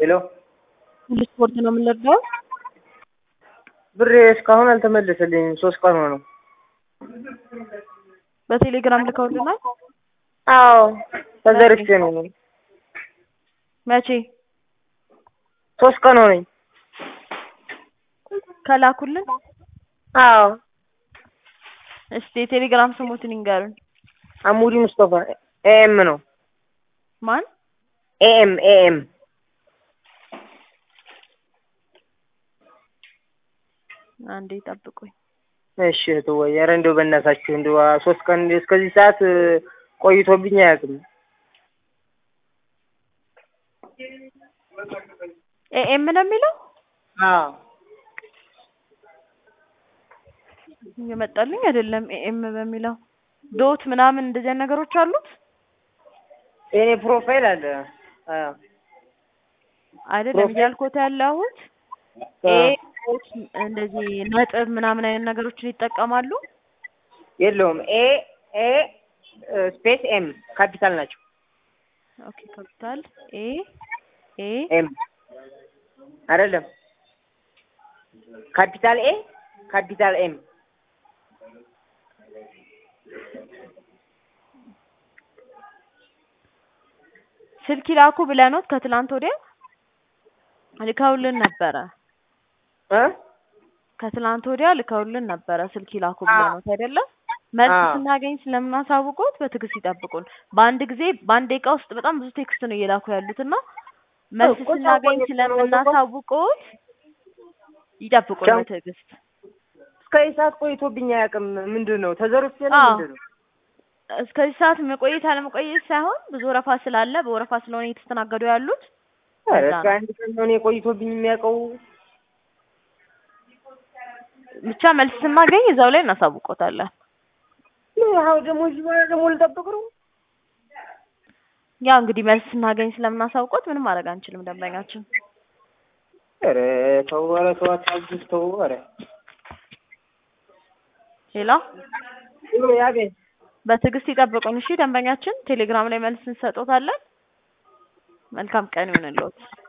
ሄሎ ስፖርት ነው የምንረዳው። ብሬ እስካሁን አልተመለሰልኝም። ሶስት ቀን ሆነው። በቴሌግራም ልከውልናል። አዎ ተዘርፌ ነው። መቼ ሶስት ቀን ሆነኝ። ከላኩልን? አዎ እስቲ የቴሌግራም ስሙትን ይንገሩን። አሙዲ ሙስጠፋ ኤኤም ነው። ማን? ኤኤም ኤኤም አንዴ ጠብቁኝ። እሺ እህትዬ፣ ኧረ እንደው በእናታችሁ እንደው ሶስት ቀን እስከዚህ ሰዓት ቆይቶብኝ አያውቅም። ኤኤም ነው የሚለው አዎ እየመጣልኝ አይደለም። ኤኤም በሚለው ዶት ምናምን እንደዚህ አይነት ነገሮች አሉት የኔ ፕሮፋይል አለ። አዎ አይደለም እያልኩት ያለሁት ኤ ዶት እንደዚህ ነጥብ ምናምን አይነት ነገሮችን ይጠቀማሉ። የለውም። ኤ ኤ ስፔስ ኤም ካፒታል ናቸው። ኦኬ ካፒታል ኤ ኤ ኤም አይደለም። ካፒታል ኤ ካፒታል ኤም ስልክ ይላኩ ብለኖት ከትላንት ወዲያ ልከውልን ነበረ። እ ከትላንት ወዲያ ልከውልን ነበረ ስልክ ይላኩ ብለኖት አይደለም። መልስ አዎ። ስናገኝ ስለምናሳውቆት በትዕግስት ይጠብቁን። በአንድ ጊዜ በአንድ ደቂቃ ውስጥ በጣም ብዙ ቴክስት ነው እየላኩ ያሉት እና መልስ እኮ ስናገኝ ታውቆኝ ስለምናሳውቆት ይጠብቁን ቻው። በትዕግስት። እስከ ሰዓት ቆይቶብኝ አያውቅም። ምንድን ነው ተዘርፌ ነው አዎ። ምንድን ነው? እስከዚህ ሰዓት መቆየት አለመቆየት ሳይሆን ብዙ ወረፋ ስላለ በወረፋ ስለሆነ እየተስተናገዱ ያሉት ኧረ ለዛ እስከ ነው። አንድ ቀን ነው እኔ ቆይቶብኝ የሚያውቀው። ብቻ መልስ ስናገኝ እዛው ላይ እናሳውቆታለን። አዎ ደግሞ እዚህ በኋላ ደግሞ ልጠብቅ ነው። ያው እንግዲህ መልስ ስናገኝ ስለምናሳውቆት ምንም ማድረግ አንችልም። ደንበኛችን ኧረ ተው፣ ኧረ ተው፣ አታግዝ፣ ተው፣ ኧረ ሌላ ብሎ ያገኝ በትዕግስት ይጠብቁን። እሺ ደንበኛችን ቴሌግራም ላይ መልስ እንሰጦታለን። መልካም ቀን ይሁንልዎት።